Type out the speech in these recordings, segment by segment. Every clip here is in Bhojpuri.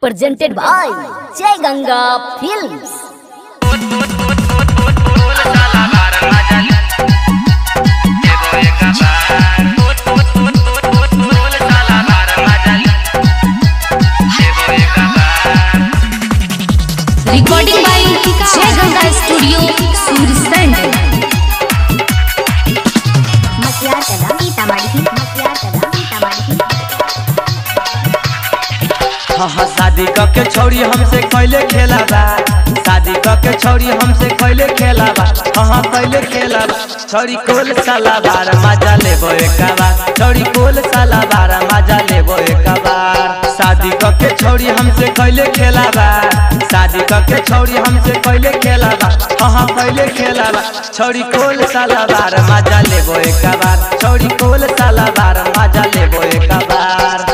presented by Jai Ganga Films. recording by Jai Ganga Studio, Sursand. मसिया चला सीतामढ़ी मसिया चला सीतामढ़ी हाँ हाँ शादी के छौड़ी हमसे कैले खेला बा शादी के छौड़ी हमसे कैले खेला बा हाँ हाँ कैले खेला बा छौड़ी कोल साला बार मजा लेबो एक बार छौड़ी कोल साला बार मजा लेबो एक बार शादी के छौड़ी हमसे कैले खेला बा शादी के छौड़ी हमसे कैले खेला बा हाँ हाँ कैले खेला बा छौड़ी कोल साला बार मजा लेबो एक बार छौड़ी कोल साला बार मजा लेबो एक बार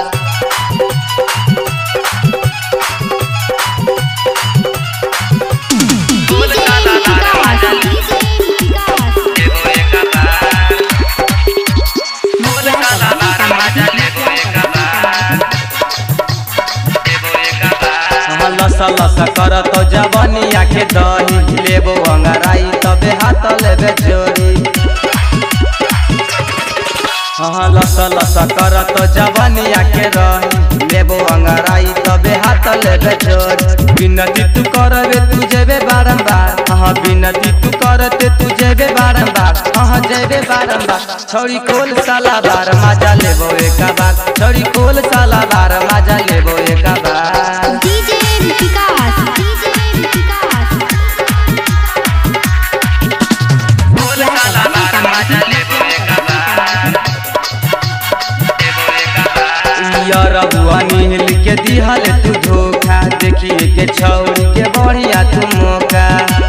लस लस कर तो जवनी आखे दही लेबो अंगराई तबे हाथ लेबे जोरी हाँ लस लस कर तो जवनी आखे रही लेबो अंगराई तबे हाथ लेबे जोरी बिनती तू करबे तू जेबे बारंबार हाँ बिनती तू करते तू जेबे बारंबार हाँ जेबे बारंबार छौड़ी कोल साला बार मजा लेबो एक बार छौड़ी कोल साला बार मजा लेबो एक बार DJ Vikas, DJ Vikas. रबुआ नील के दिहल तू धोखा देखिए के छौरी के बढ़िया तू मौका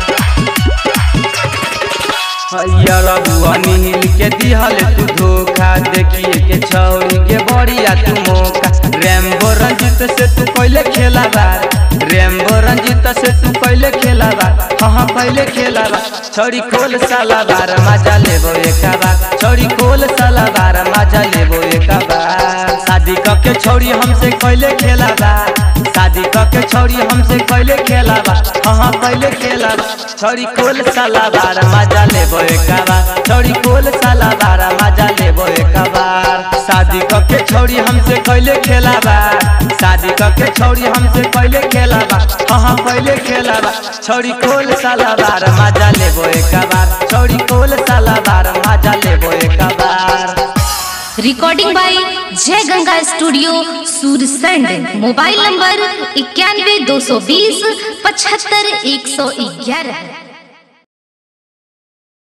रबुआ नील के दिहल तू धोखा देखिए के छौरी के बढ़िया तू मौका रेम्बो रंजित से तू कैले खेला बार रेम्बो रंजित से तू कैले खेला बार हाँ हाँ कैले खेला बार छौरी खोल साला बार मजा लेबो एक बार छौरी खोल साला बार मजा लेबो एक बार शादी के छौरी हमसे कैले खेला बा शादी के छौरी हमसे कैले खेला बा हाँ हाँ कैले खेला बा छौरी कोल साला बार मजा लेबो एक बार छौरी कोल साला बार मजा लेबो एक बार शादी के छौरी हमसे कैले खेला बा शादी के छौरी हमसे कैले खेला बा हाँ हाँ कैले खेला बा छौरी कोल साला बार मजा लेबो एक बार छौरी कोल साला बार मजा लेबो एक बार Recording by Jai Ganga Studio, Sursand. Mobile number इक्यानवे दो सौ बीस पचहत्तर एक सौ ग्यारह